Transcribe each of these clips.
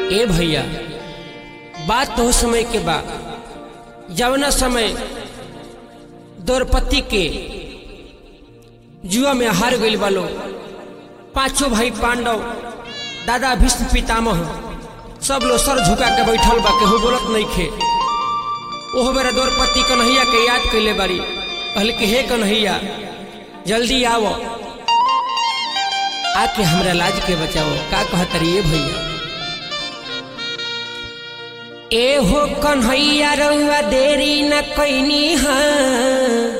ए भैया बात तो समय के बा जवना समय द्रौपदी के जुआ में हार गईल बालो पांचों भाई पांडव दादा भीष्म पितामह सब लोग सर झुका के बैठल बा केहू बोलत नहीं खे ओहो मेरा द्रौपदी कन्हैया के याद कैले बारी कहल कि हे कन्हैया जल्दी आओ आके हमरा लाज के बचाओ का कहत रही भैया ए हो कन्हैया रउआ देरी न कैनी हाँ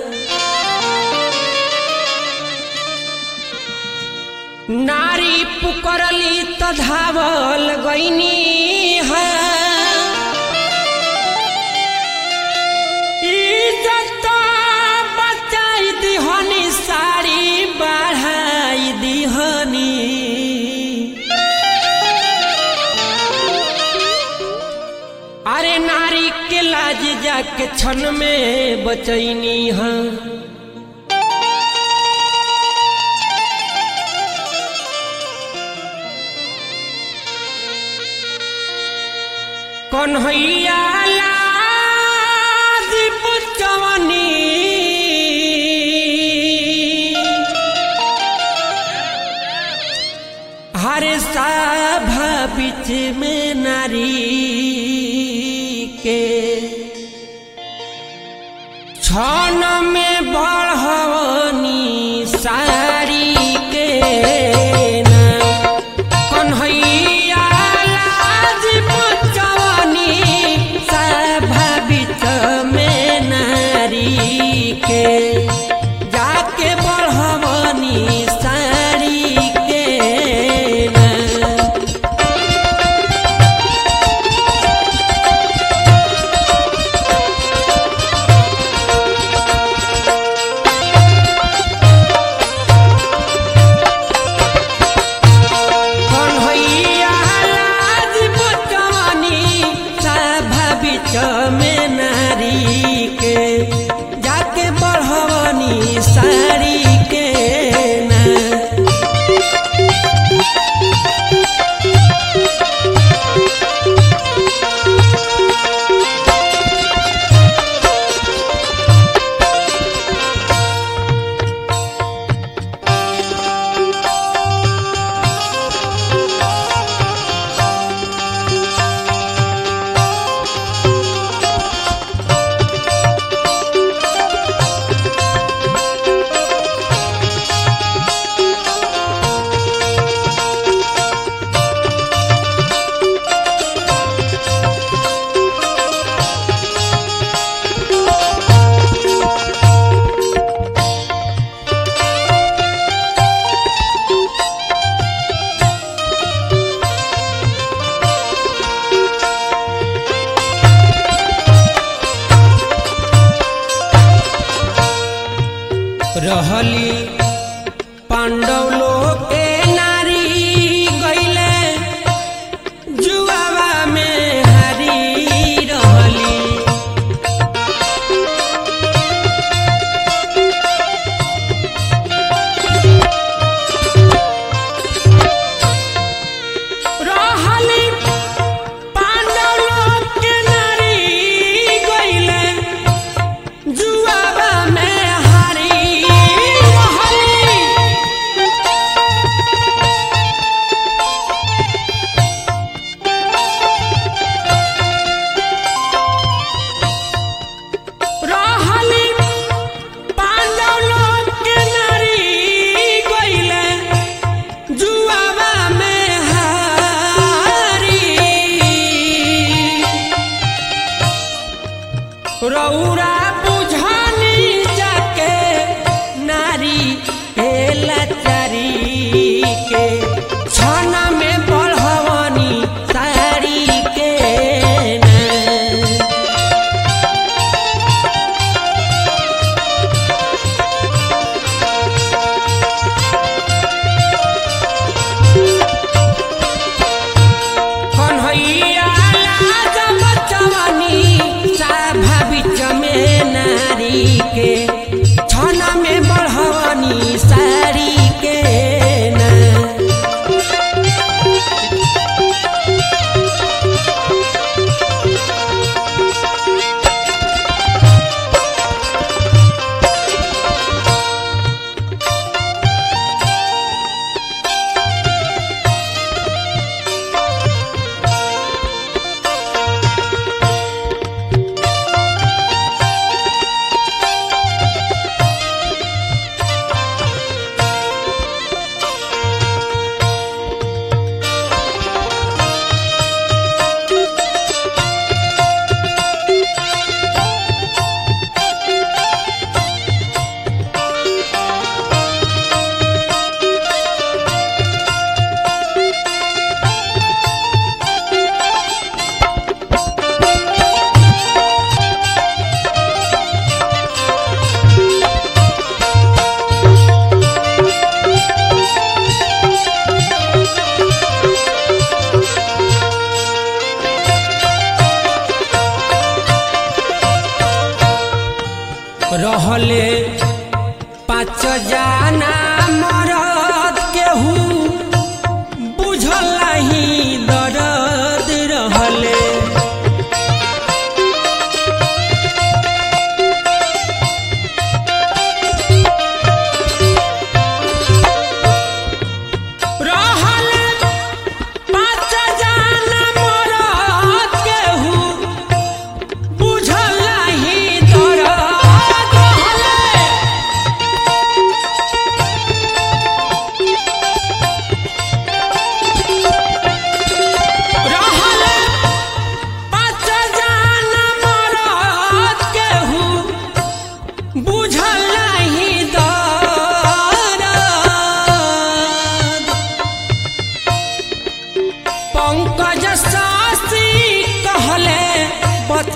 नारी पुकरली त धावल गईनी हाँ इज्जत बचाई दिहनी साड़ी बढ़ाई दिहनी अरे नारी के लाज जाके क्षण में बचैनी हाँ कन्हैया लाज पुचवनी हरे सभा बीच में नारी के छन में बढ़वनी साड़ी के नाम कन्हैया लाज पुचवनी सभा बीच में नारी के जाके बढ़वनी साड़ी के नाम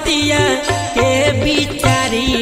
बतिया के बिचारी